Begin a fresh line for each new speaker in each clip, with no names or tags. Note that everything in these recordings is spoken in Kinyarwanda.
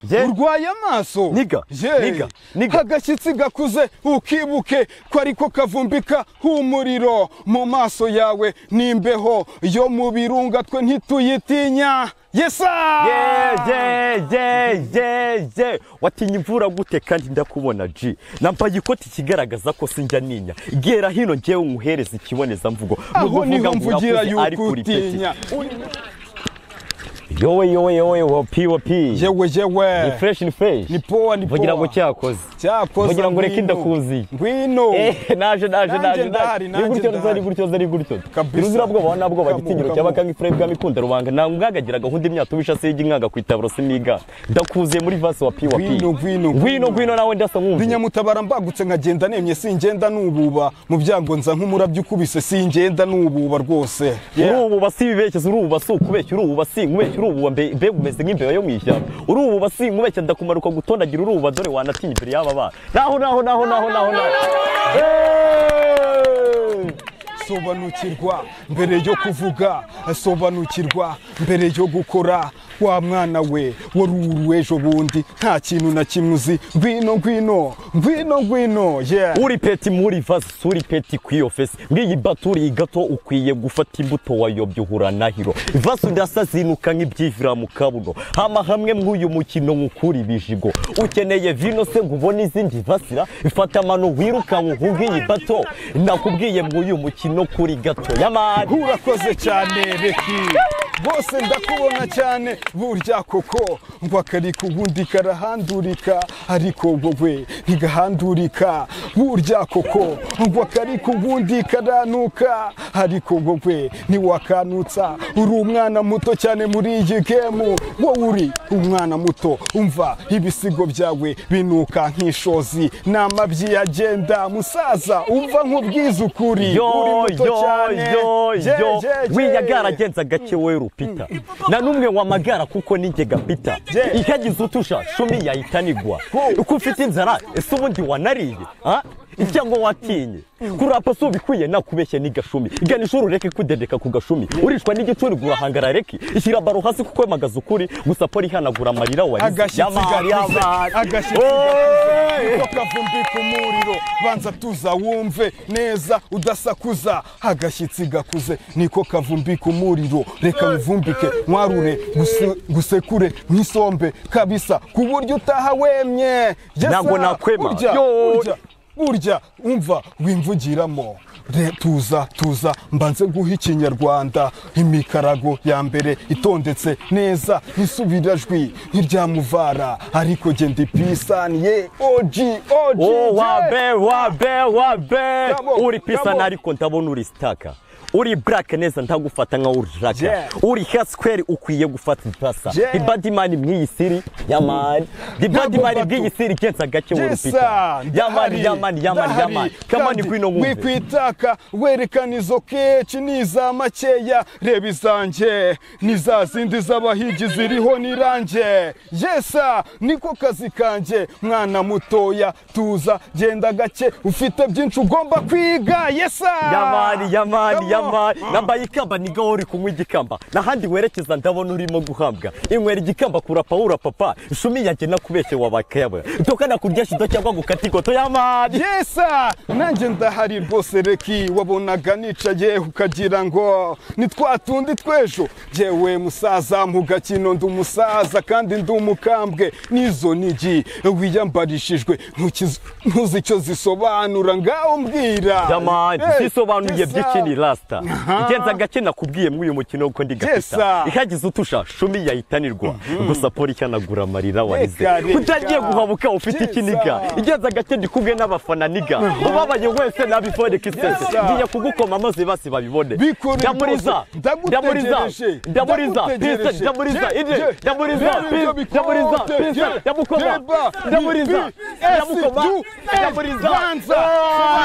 Njye?
urwaye amaso
Niga,
Je,
niga, niga.
agashyitsi gakuze ukibuke ko ariko kavumbika h'umuriro mu maso yawe n'imbeho yo mu birunga twe ntituyitinya yesa
ye ye ye ye ye watinya imvura gute kandi ndakubona ji nambaye ikoti ikigaragaza ko sinjya ninya gera hino ngewe umuhereza ikibonezamvugo Ni
aho
ukuvuga
niho
ngo
mvugira
urakuze,
yuko
ariko uri peti.
utinya
yowe yowe yowe wopi wopi
yewe
ni
yewe
fresh ni fresh
ni powa ni
mvugira ngo
powa
cyakoze
cyakoze
mvugira ngo reka
ngwino.
ndakuziye
ngwino
Eh, naje naje
Nanjye
naje
ndahari,
naje ni
nanjye
gutyo
ndahari.
nzari gutyo nzari gutyo
Kabisa.
iruzira bwoba na bwoba
Kamu,
gitinyiro
kamu.
cy'abakanga ifure bwa mikunda rubanga nta mwagagira gahunda imyaka ubisha se y'inkanga kwitabro siniga ndakuziye muri vase wa piwa pi
Ngwino, ngwino, ngwino.
ngwino ngwino nawe ndasa
ndi
nkumva
nyamutabara mbagutse nkagenda nemye singenda nububa mu byago nza nk'umurabyo ukubise singenda nububa rwose Yeah.
urububa si ibibekeza urububa si ukubeshya urububa si nkubeshya urububa mbe mbega umeze nk'imbeba yo mu ishyamba urububa si nkubeshya ndakumanuka gutondagira urububa dore wanatinya imbere y'aba bana naho naho naho naho naho naho Eh!
sobanukirwa mbere yo kuvuga sobanukirwa mbere yo gukora wa mwana we wari uru ejo bundi nta kintu na kimwe uzi ngwino ngwino ngwino ngwino yeah.
uri peti muri vasi suri peti ku iyo fesi nk'iyi baturi gato ukwiye gufata imbuto wayobya uhura nahiro vasi udasa zinuka nk'ibyivira mu kabuno hama hamwe mw'uyu mukino nkukura ibijigo ukeneye vino se ngo ubone izindi vasira fata amano wirukanka uhuge iyi bato nakubwiye mw'uyu mukino kuri gato yamani
urakoze cyane reki bose ndakubona cyane burya koko ngo akari ubundi karahandurika ariko wowe ntigahandurika burya koko ngo akari ubundi karanuka ariko wowe ntiwakanutsa uri umwana muto cyane muri iyi gemu wowe uri umwana muto umva ibisigo byawe binuka nk'ishozi n'amabyi yagenda musaza umva nk'ubwiza ukuri
yo
uri muto
yo
cyane.
yo
Je,
yo
je, je.
wiya garagenza gake we rupita na numwe wamagara kuko ninjye gapita
Je.
ikagize utusha shumi yahita nigwa uko ufite inzara ese ubundi wanariye ah? cyangwa watinye kurapa si ubikwiye nakubeshya ni gashumi igana ishuri ureke kudedeka ku gashumi urishwa n'igicuri gurahangara reki ishyira baro hasi kuko magaze ukuri gusa pori ihanagura amarira warize
agashyitsi
Yamari,
gakuze
yamari.
agashyitsi
Oy!
gakuze niko kavumbika umuriro banza tuza wumve neza udasakuza agashyitsi gakuze niko kavumbika umuriro reka muvumbike mwarure guse- gusekure nk'isombe kabisa ku buryo utaha wemye Yes,
Ntabwo
sir.
nakwema.
Urya,
Yo.
urya, burya umva wimvugiramo Re- tuza tuza mbanze guha ikinyarwanda imikarago ya mbere itondetse neza nk'isubirajwi nk'iryamuvara ariko genda ndi pisaniye oji oji
Oh,
je.
wabe wabe wabe
Bravo,
uri
bravo.
pisana ariko ndabona uri sitaka uri black neza ntagufata nka uri raka
Yeah.
uri hasquare ukwiye gufata ipasa
Yeah.
the badman mwiyi siri yamani the
Ntabwo
badman
bato.
bwiyi siri kensa gake
Je,
uri
sir,
pita yamani
ndahari,
yamani yamani
ndahari.
yamani kamani
Kandi
gwino ngumve
wikwitaka werekana izo keci n'iza makeya reba izanjye n'iza zindi z'abahigi ziriho n'iranjye yesa niko kazi kanjye mwana mutoya tuza genda gake ufite byinshi ugomba kwiga yesa
yamani yamani
Come on.
yamani nambaye ikamba ni gaho uri kunywa igikamba n'ahandi werekeza ndabona urimo guhambwa inywera igikamba kurapa wura papa shumi yanjye nakubeshye wabakayabwe tokana kurya shido cyangwa gukata igoto yamani
yesa nanjye ndahari rwose reki wabonaga nicaye ukagira ngo ni twa tundi tw'ejo jyewe musaza mu gakino ndi umusaza kandi ndi umukambwe n'izo nigi wiyambarishijwe ntukiz- ntuzi icyo zisobanura ngaho mbwira
jamani
Eh,
zisobanuye
Yesa.
by'ikindi rasita
Aha.
igenza agace nakubwiye muri uyu mukino kuko ndi
Yesa.
gafita ikagize utusha shumi yahitanirwa gusa pori cyanagura amarira wahize
Reka, reka.
utagiye guhabuka ufite
Yesa.
ikiniga igenza agace ndi kumwe n'abafana niga ubabaye wese nabifone kisese
Yesa.
ngiye kugukoma maze basi babibone
Bikurure
ndamuriza
rwose.
ndamuriza
Ndagutegereje.
ndamuriza
Ndagutegereje.
pisa ndamuriza
Je,
ide
je.
ndamuriza
Reba ibyo
pisa ndamuriza
bikonje.
pisa
Je,
ndamukoma
reba.
ndamuriza
Bi- bi- esi,
ndamukoma
du, es,
ndamuriza
banza.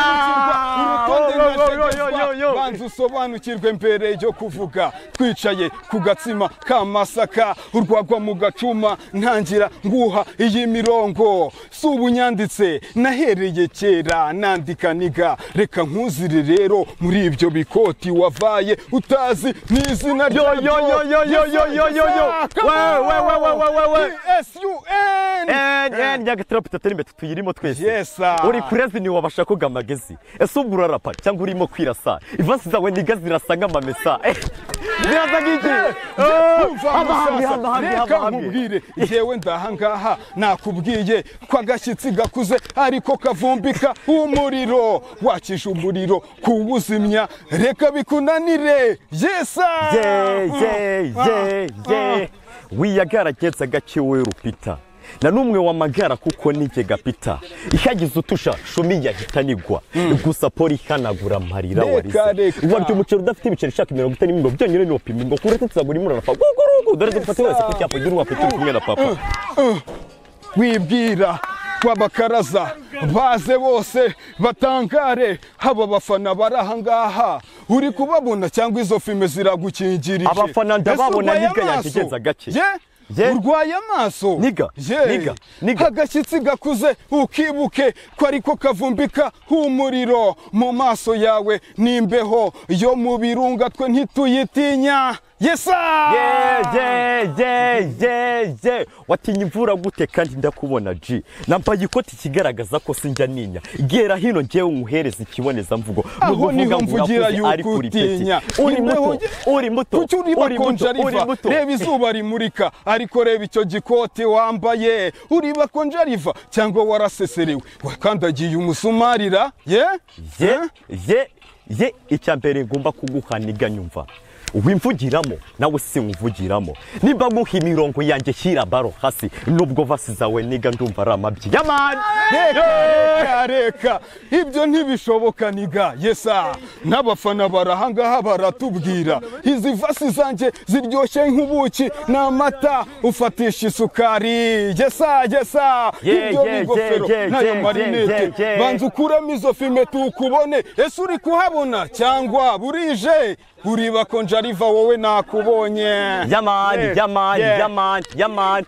Ah!
Urutonde
Yo, yo, yo, yo,
ntategetswa.
yo, yo.
banza usobanukirwe mbere yo kuvuga twicaye ku gatsima k'amasaka urwagwa mu gacuma ntangira nguha iyi mirongo si ubu nyanditse nahereye kera nandika niga reka nkuzire rero muri ibyo bikoti wavaye utazi n'izina
Yo, yo, yo, yo, yo, yo, yo, yo, yo.
Yes, yes, yes.
We, we, we, we, we, we, we.
P.S.U.S.
yani nyagatirapita atari imbere tuyirimo twese
Yesa.
uri kurezi ni wabasha koga amagezi ese ubwo urarapa cyangwa urimo kwirasa ivasi zawe niga zirasa nk'amamesa Eh, zirasa nk'iki
Umva musasa, reka nkubwire yewe ndahangaha nakubwiye ko agashyitsi gakuze ariko kavumbika umuriro wakije umuriro kuwuzimya reka bikunanire yesa
wiyagaragenza gake we rupita na n'umwe wamagara kuko nijye gapita ihagize utusha shumi yahita nigwa gusa poli ihanagura mparira
Reka,
warize
reka.
warya umuceri udafite ibiceri ushaka imirongo itari mingo byonyine ni upima ngo kuretse tuzagura imurana pa gugurugu dore dufate wese ku cyapa gira uwapfa turi kumwe na papa
wibwira wabakaraza baze bose batangare haba bafana bari ahangaha uri kubabona cyangwa izo filime ziragukingirije
Abafana ndababona
Ese urwaye
niga
amaso?
yakigenza gake.
Ye?
Ye?
urwaye amaso
Niga,
Ye?
niga, niga.
agashyitsi gakuze ukibuke ko ariko kavumbika umuriro mu maso yawe n'imbeho yo mu birunga twe ntituyitinya yesa
Ye, ye, ye, ye, ye. watinya imvura gute kandi ndakubona ji nambaye ikoti ikigaragaza ko sinjya ninya gera hino ngewe nkuhereza ikibonezamvugo Mu
Aho niho
kuvuga ngo
mvugira
urakuze,
yuko
ariko uri peti.
utinya.
uri muto
Imbeho-
uri muto
kuki uriba
uri muto
konja
uri
riva
muto
reba izuba rimurika ariko reba icyo gikoti wambaye uriba konja riva cyangwa waraseserewe wakandagiye umusumarira ye
ye ye ye icya mbere ngomba kuguhaniga nyumva wimvugiramo nawe sinkuvugiramo nimba nguha imirongo yanjye shyira baro hasi nubwo vasi zawe niga ndumva ari amabyi yamani
reka reka reka ibyo ntibishoboka niga yesa n'abafana barahangaha baratubwira izi vasi zanjye ziryoshye nk'ubuki n'amata ufatisha isukari yesa yesa
Yeah,
ibyo
yeah,
ni ingofero
yeah, yeah,
n'ayo
yeah,
marinete
yeah, yeah.
banza ukuramo izo fime tukubone ese uri kuhabona cyangwa burije uriba konja riva wowe nakubonye
yamani
Yeah,
yamani
yeah.
yamani yamani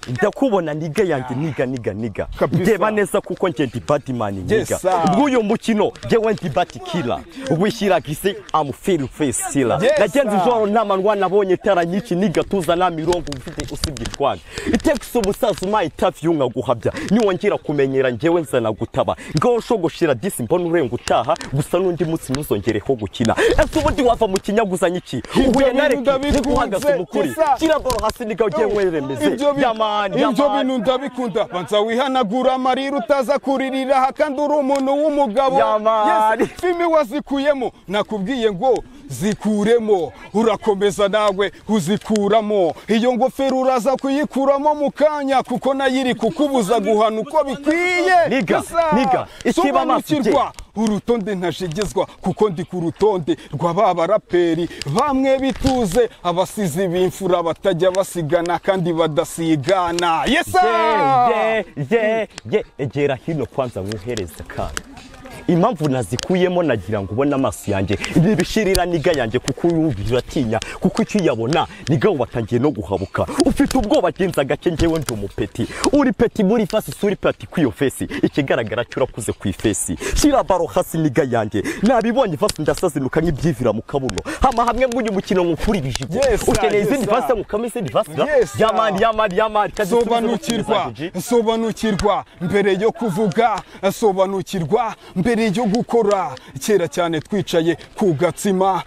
ndakubona niga yanjye niga niga niga
Kabisa.
ndeba neza kuko njye ndi batman niga
Yesa.
bw'uyu mukino njyewe ndi batikila wishyira gise amuferi fesi sila
Yesa.
nagenze ijoro ntamanwa nabonye tara nyinshi nigatuza nta mirongo ufite usibye itwaga itekisi ubusaza umaye itafi yunkaguhabya niwongera kumenyera njyewe nzana gutaba ngaho shogoshira disi mbona urenga utaha gusa n'undi munsi ntuzongereho gukina ese ubundi wava mu kinyaguzanye iki
Ibyo
uhuye na
bintu
reki
ndabikunze,
nikuhagaze mukuri
Gisa.
shyira baro hasi niko ugiye weremeze
Ibyo bi-
yamani
ibyo
yamani
bintu ndabikunda banza wihanagura amarira utaza kuririra aha kandi uri umuntu w'umugabo
Yamani.
Yes, filime wazikuyemo nakubwiye ngo zikuremo urakomeza nawe uzikuramo iyo ngofero uraza kuyikuramo mu kanya kuko nayo iri kukubuza guhana uko bikwiye
Niga,
Gusa,
niga, ikiba amaso ibye.
sobanukirwa urutonde ntajegezwa kuko ndi ku rutonde rwa ba baraperi bamwe bituze abasizi b'imfura batajya basigana kandi badasigana yesa
ye ye ye egera hino kwanza nkuhereze kanya impamvu nazikuyemo nagira ngo ubone amaso yanjye nibishirira niga yanjye kuko uyumvira atinya kuko icyo uyabona niga watangiye no guhabuka ufite ubwoba genza gake njyewe ndi umupeti uri peti muri fasi suri peti kw'iyo fesi ikigaragara cyo urakuze ku ifesi shyira baro hasi niga yanjye nabibonye fasi ndasazinuka nk'ibyivira mu kabuno hama hamwe mw'uyu mukino nkukuri bijigo
Yes, sir,
ukeneye
yes,
izindi
sir.
fasi nkukamo izindi fasi
Yes, sir.
yamani yamani yamani kazi subiza mu kugeza
sobanukirwa
kuji.
sobanukirwa mbere yo kuvuga sobanukirwa mbere yo gukora kera cyane twicaye ku gatsima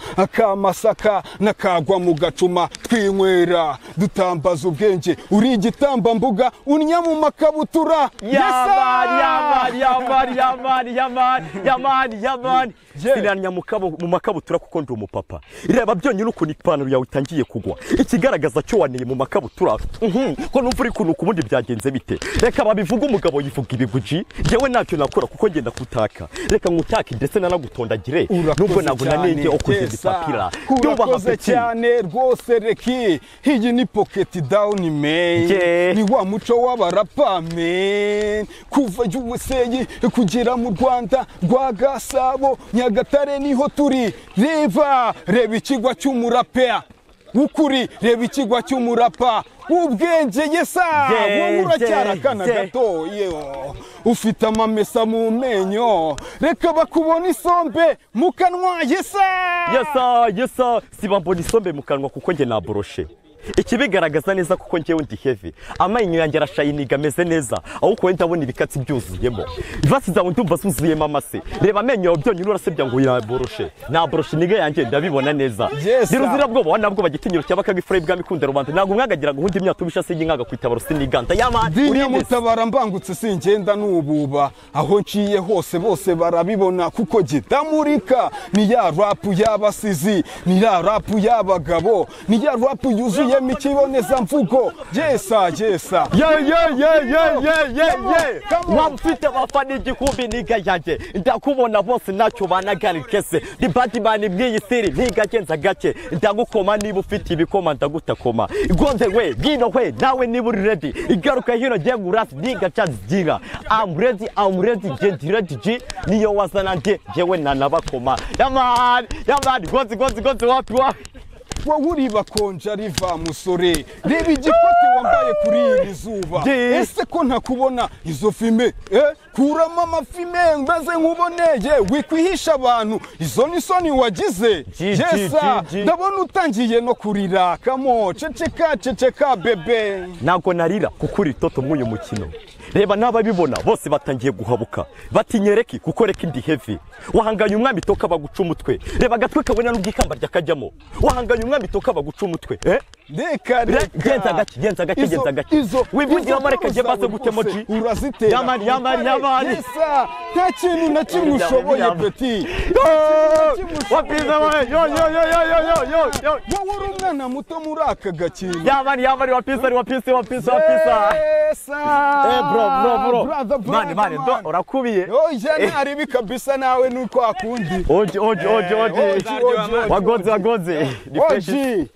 akamasaka n'akagwa mu gacuma twinywera dutambaza ubwenge uri igitambambuga unnya mu makabutura
yamani
Yes, sir!
yamani yamani yamani yamani yamani yamani
Yeah.
sinanya mu kabo- mu makabutura kuko ndi umupapa reba byonyine ukuntu ipantaro yawe itangiye kugwa ikigaragaza cyo waneye mu makabutura Mhm, ko numva uri kunuka ubundi byagenze bite reka babivuga umugabo yivuga ibiguji njyewe ntacyo nakora kuko ngenda kutaka reka ngutake ndetse nanagutondagire nubwo
urakoze
nabona
cyane
nenge okuze
Tessa.
bipapira byubaha
urakoze
peti
cyane rwose reki iyi ni pocket down man
Yeah.
ni wa muco w'abarapa man kuva USA kugera mu Rwanda rwa Gasabo Nyagatare niho turi reba reba ikigwa cy'umurapea w'ukuri reba ikigwa cy'umurapa w'ubwenge yesa
Yeah,
wowe uracyari
yeah,
akana
yeah.
gato Yo, ufite amamesa mu menyo reka bakubona isombe mu kanwa yesa
yesa yesa siba mbona isombe mu kanwa kuko njye naboroshe ikibigaragaza neza kuko njyewe ndi heavy amenyo yanjye arashayininga ameze neza ahubwo wenda abona ibikatsi byuzuyemo ivasi zawe ndumva zuzuyemo amase reba amenyo yawe byonyine urasebya ngo yaboroshe naboroshe niga yanjye ndabibona neza
Yes,
ndi
sir.
bwoba wanabwoba gitinyiro cyaba kagifure bwami kunda rubanda ntabwo umwagagira ngo uhundi imyaka ubishase y'inkaga kwitabaro siniganda yabandi
ndi
uri neza.
nyamutabara mbangutse singenda nububa aho nciye hose bose barabibona kuko gidamurika ni ya rapu y'abasizi ni ya rapu y'abagabo ni ya rapu yuzuyemo ikibonezamvugo yesa yesa
ye ye ye ye ye ye ye
Come on.
waba ufite abafana igihumbi niga yanjye ndakubona bose ntacyo banagarikese ni badimani bw'iyi siri ntigagenza gake ndagukoma niba ufite ibikoma ndagutakoma igonze we bwino we nawe niba uri redi igaruka hino ngiye gurasi niga cazigira amuredi amuredi gediredi ji niyo wazana nge ngewe nanabakoma yamani yamani gozi gozi gozi wapi wapi
wowe uriba konja riva musore reba igikoti wambaye kuri iri zuba
Ye.
ese ko ntakubona izo fime eh? kuramo amafime mbaze nkuboneye wikwihisha abantu izo ni soni wagize
Ji, ji,
yesa
ji, ji.
ndabona utangiye no kurira kamo ceceka ceceka bebe
ntabwo narira kuko uri toto mw'uyu mukino reba n'ababibona bose batangiye guhabuka batinyereki kuko reka indi hevi wahanganye umwami toka baguca umutwe reba agatwe kabona n'ubwikamba ryakajyamo wahanganye umwami toka baguca umutwe eh?
reka
Re-
reka
genza gake genza gake
Izo-
genza gake
izo
wivugiramo reka
izo
njye maze
zawe
gutema
rwose
ji
urazitera
Yamani, yamani, yamani.
yesa nta kintu na kimwe
Yamani,
ushoboye
yamani.
peti
wapiza we yo yo yo yo yo yo yo yo
wowe uri umwana muto muri aka gakingo
yabari yabari wapisa ari wapisa wapisa wapisa Eh bro bro bro mani mani ndo urakubiye
oya ntaribi kabisa nawe nuko akundi
oji oji oji
Eh, oji,
oji
oji, oji,
wagonze wagonze ni fresh
oji